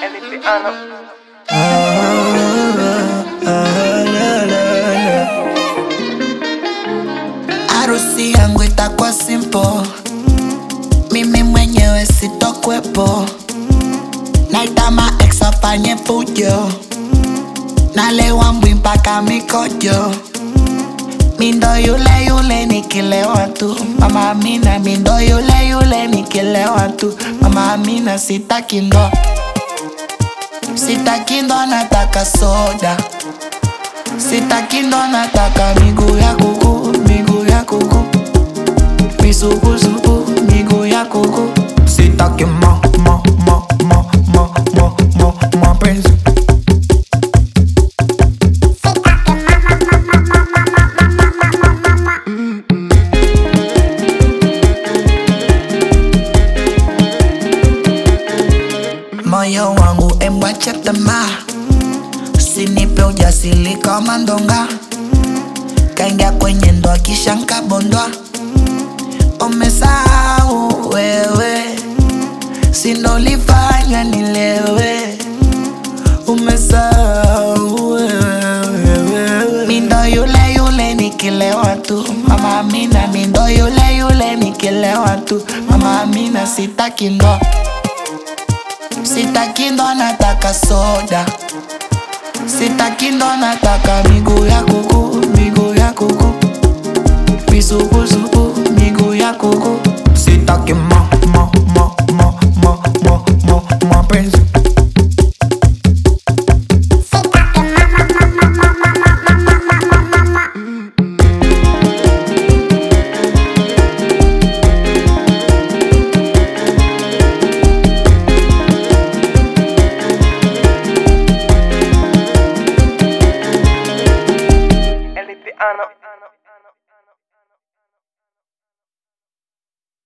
Harusi yangu itakuwa simple, mimi mwenyewe sitokwepo, naita ma ex afanye fujo, nalewa mbwi mpaka mikojo, mindo yule yule nikilewa tu, mama Amina, mindo yule yule nikilewa tu, mama Amina, sitaki ndoa, sitaki ndoa, nataka soda Sitaki ndo nataka miguu ya kuku, miguu ya kuku, misukusuku, miguu ya kuku. Sitaki ma ma ma ma ma ma ma mapenzi. Moyo wangu embwache tamaa Usinipe ujasiri kama ndonga, kaingia kwenye ndoa kisha nkabondwa. Umesahau wewe, sinolifanya nilewe. Umesahau wewe, mindo yule yule nikilewa tu. Mama Amina, mindo yule yule nikilewa tu. Mama Amina, sitaki ndoa, sitaki ndoa, nataka soda Sitaki ndo nataka miguu ya kuku, miguu ya kuku, misukusuku, miguu ya kuku.